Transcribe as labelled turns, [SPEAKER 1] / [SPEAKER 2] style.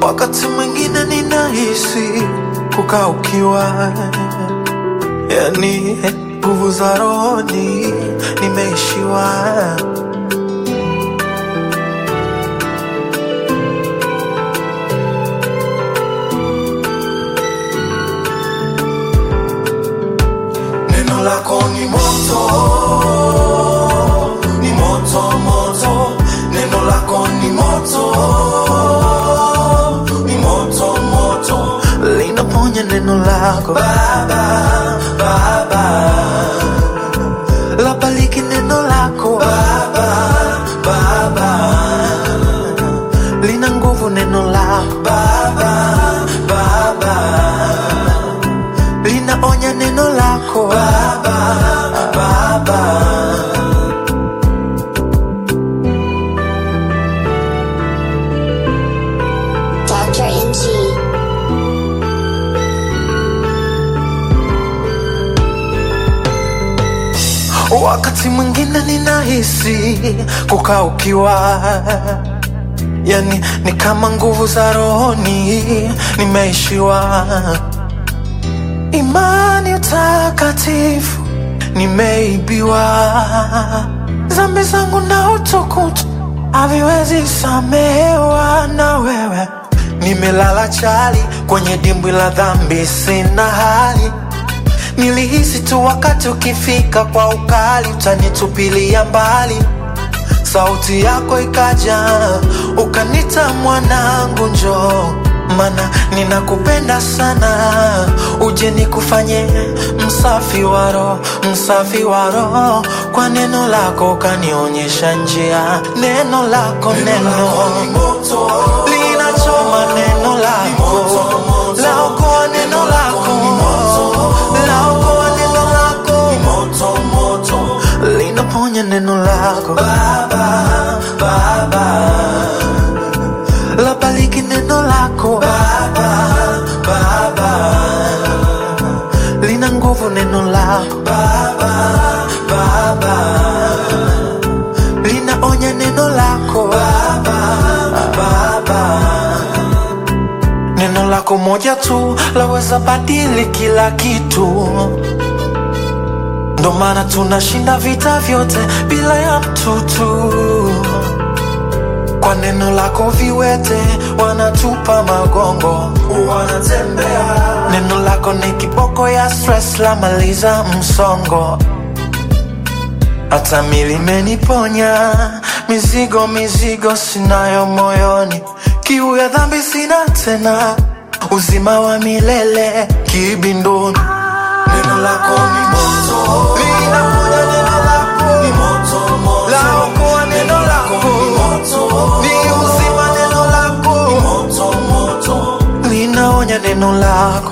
[SPEAKER 1] wakati mwingine ninahisi kukaa ukiwa, yani nguvu za rohoni nimeishiwa. Neno lako ni moto, ni moto moto. Neno lako ni moto, ni moto moto. Linaponya neno lako Baba, Baba. Labaliki neno lako Baba, Baba. Lina nguvu neno lako Baba, Baba linaonya neno lako Baba, Baba.
[SPEAKER 2] Dr. NG.
[SPEAKER 1] Wakati mwingine ninahisi kukaa ukiwa, yani ni kama nguvu za rohoni nimeishiwa. Imani utakatifu nimeibiwa, dhambi zangu na utukutu haviwezi samehewa na wewe. Nimelala chali kwenye dimbwi la dhambi, sina hali Nilihisi tu wakati ukifika kwa ukali utanitupilia mbali. Sauti yako ikaja ukanita mwanangu, njoo, mana ninakupenda sana, uje nikufanye msafi wa roho, msafi wa roho. Kwa neno lako ukanionyesha njia, neno lako neno linachoma, neno lako laokoa, neno lako laokoa, neno lako linaponya, neno lako Baba, Baba labaliki neno lako Baba, Baba lina nguvu neno lako Baba, Baba linaonya neno lako Baba, Baba Neno lako moja tu laweza badili kila kitu, ndo maana tunashinda vita vyote bila ya mtutu. Kwa neno lako viwete wanatupa magongo, wanatembea. Neno lako ni kiboko ya stress, la maliza msongo. Hata mili imeniponya mizigo, mizigo sinayo moyoni, kiu ya dhambi sina tena, uzima wa milele kibindoni. Neno lako ni moto, linaponya neno lako ni moto, moto. Laokoa neno lako ni moto, ni uzima neno lako ni moto, moto. Linaonya neno lako